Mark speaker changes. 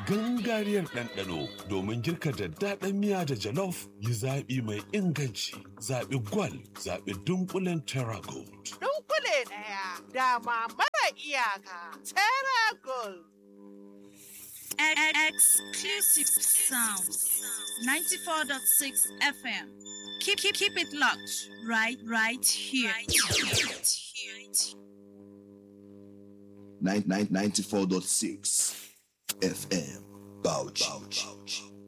Speaker 1: gangariyar ɗanɗano domin girka daddaɗan miya da jalof yi zaɓi mai inganci. Zaɓi gwal, zaɓi dunkulen Terra Gold.
Speaker 2: Dunkule ɗaya, dama mara iyaka, Terra Gold.
Speaker 3: Exclusive sounds. 94.6 FM. Keep, keep, keep it locked right, right here. Right here.
Speaker 4: Nine- nine- 94.6 FM. Bauchi.